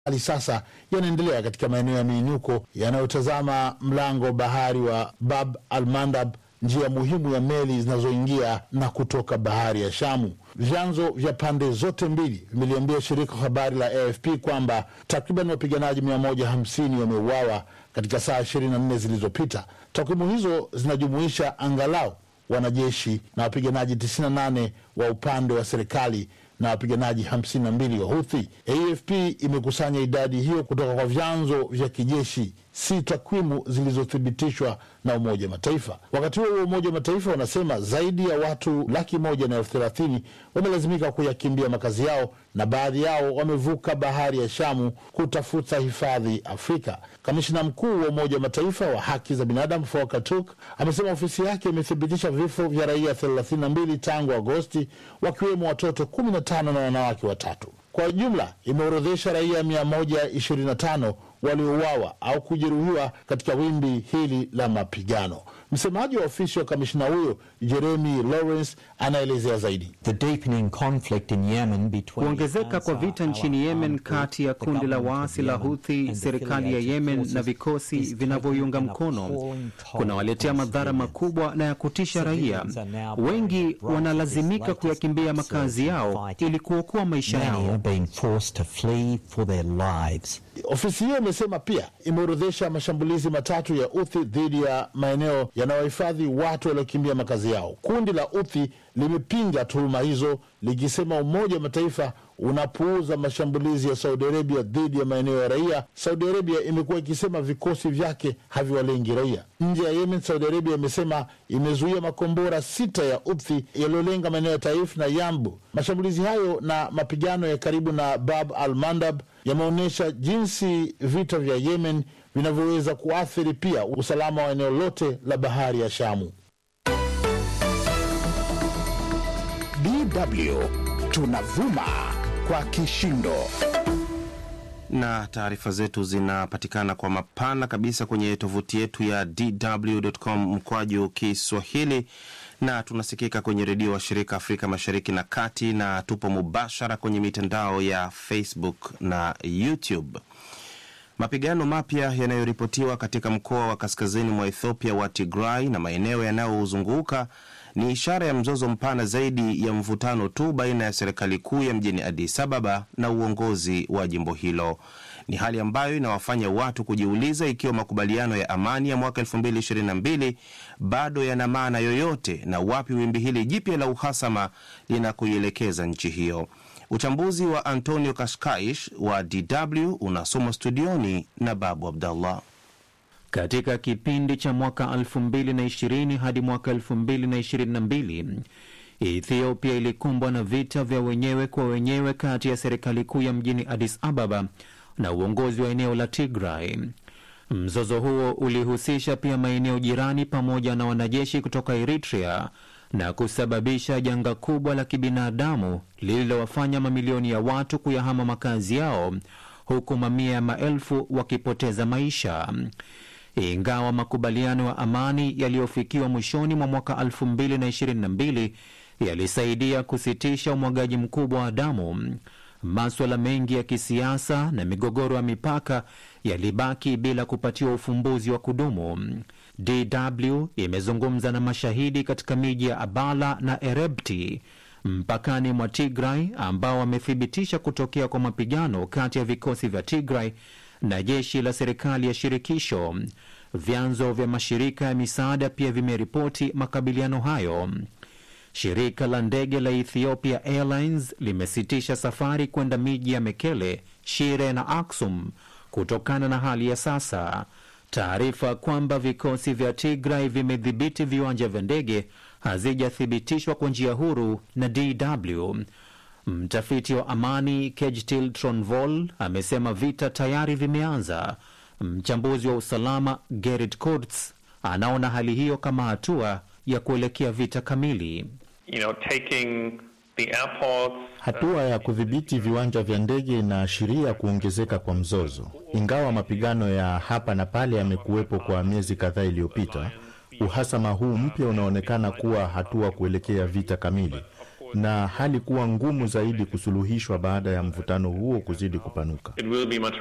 hali sasa yanaendelea katika maeneo ya miinuko yanayotazama mlango bahari wa Bab al Mandab, njia muhimu ya meli zinazoingia na kutoka bahari ya Shamu. Vyanzo vya pande zote mbili vimeliambia shirika habari la AFP kwamba takriban wapiganaji 150 wameuawa katika saa 24 zilizopita. Takwimu hizo zinajumuisha angalau wanajeshi na wapiganaji 98 wa upande wa serikali na wapiganaji 52 wa Huthi. AFP imekusanya idadi hiyo kutoka kwa vyanzo vya kijeshi, si takwimu zilizothibitishwa na Umoja wa Mataifa. Wakati huo huo, Umoja wa Mataifa unasema zaidi ya watu laki moja na elfu thelathini wamelazimika kuyakimbia makazi yao na baadhi yao wamevuka bahari ya Shamu kutafuta hifadhi Afrika. Kamishina mkuu wa Umoja wa Mataifa wa haki za binadamu Volker Turk amesema ofisi yake imethibitisha vifo vya raia 32 tangu Agosti, wakiwemo watoto 15 na wanawake watatu. Kwa jumla imeorodhesha raia 125 waliouawa au kujeruhiwa katika wimbi hili la mapigano. Msemaji wa ofisi wa kamishina huyo Jeremy Lawrence anaelezea zaidi. Kuongezeka kwa vita nchini Yemen kati ya kundi la waasi la Huthi, serikali ya Yemen na vikosi vinavyoiunga mkono kunawaletea madhara makubwa na ya kutisha raia. Wengi wanalazimika kuyakimbia makazi yao ili kuokoa maisha yao. Ofisi hiyo imesema pia imeorodhesha mashambulizi matatu ya Uthi dhidi ya maeneo yanayohifadhi watu waliokimbia makazi yao. Kundi la Uthi limepinga tuhuma hizo likisema Umoja wa Mataifa unapuuza mashambulizi ya Saudi Arabia dhidi ya maeneo ya raia. Saudi Arabia imekuwa ikisema vikosi vyake haviwalengi raia. Nje ya Yemen, Saudi Arabia imesema imezuia makombora sita ya Uthi yaliyolenga maeneo ya Taif na Yambu. Mashambulizi hayo na mapigano ya karibu na Bab al Mandab yameonyesha jinsi vita vya Yemen vinavyoweza kuathiri pia usalama wa eneo lote la bahari ya Shamu. DW tunavuma kwa kishindo na taarifa zetu zinapatikana kwa mapana kabisa kwenye tovuti yetu ya dw.com mkwaju Kiswahili, na tunasikika kwenye redio wa shirika Afrika Mashariki na Kati, na tupo mubashara kwenye mitandao ya Facebook na YouTube. Mapigano mapya yanayoripotiwa katika mkoa wa kaskazini mwa Ethiopia wa Tigray na maeneo yanayozunguka ni ishara ya mzozo mpana zaidi ya mvutano tu baina ya serikali kuu ya mjini Addis Ababa na uongozi wa jimbo hilo. Ni hali ambayo inawafanya watu kujiuliza ikiwa makubaliano ya amani ya mwaka 2022 bado yana maana yoyote na wapi wimbi hili jipya la uhasama linakuielekeza nchi hiyo. Uchambuzi wa Antonio Kashkaish wa DW unasomwa studioni na Babu Abdallah. Katika kipindi cha mwaka 2020 hadi mwaka 2022 Ethiopia ilikumbwa na vita vya wenyewe kwa wenyewe kati ya serikali kuu ya mjini Addis Ababa na uongozi wa eneo la Tigray. Mzozo huo ulihusisha pia maeneo jirani pamoja na wanajeshi kutoka Eritrea na kusababisha janga kubwa la kibinadamu lililowafanya mamilioni ya watu kuyahama makazi yao huku mamia ya maelfu wakipoteza maisha. Ingawa makubaliano ya amani yaliyofikiwa mwishoni mwa mwaka 2022 yalisaidia kusitisha umwagaji mkubwa wa damu, maswala mengi ya kisiasa na migogoro ya mipaka yalibaki bila kupatiwa ufumbuzi wa kudumu. DW imezungumza na mashahidi katika miji ya Abala na Erebti mpakani mwa Tigray ambao wamethibitisha kutokea kwa mapigano kati ya vikosi vya Tigray na jeshi la serikali ya shirikisho. Vyanzo vya mashirika ya misaada pia vimeripoti makabiliano hayo. Shirika la ndege la Ethiopia Airlines limesitisha safari kwenda miji ya Mekele, Shire na Aksum kutokana na hali ya sasa. Taarifa kwamba vikosi vya Tigray vimedhibiti viwanja vya ndege hazijathibitishwa kwa njia huru na DW. Mtafiti wa amani Kejtil Tronvol amesema vita tayari vimeanza. Mchambuzi wa usalama Gerrit Kurz anaona hali hiyo kama hatua ya kuelekea vita kamili. You know, taking the airports, Hatua ya kudhibiti viwanja vya ndege inaashiria kuongezeka kwa mzozo. Ingawa mapigano ya hapa na pale yamekuwepo kwa miezi kadhaa iliyopita, uhasama huu mpya unaonekana kuwa hatua kuelekea vita kamili. na hali kuwa ngumu zaidi kusuluhishwa baada ya mvutano huo kuzidi kupanuka. it will be much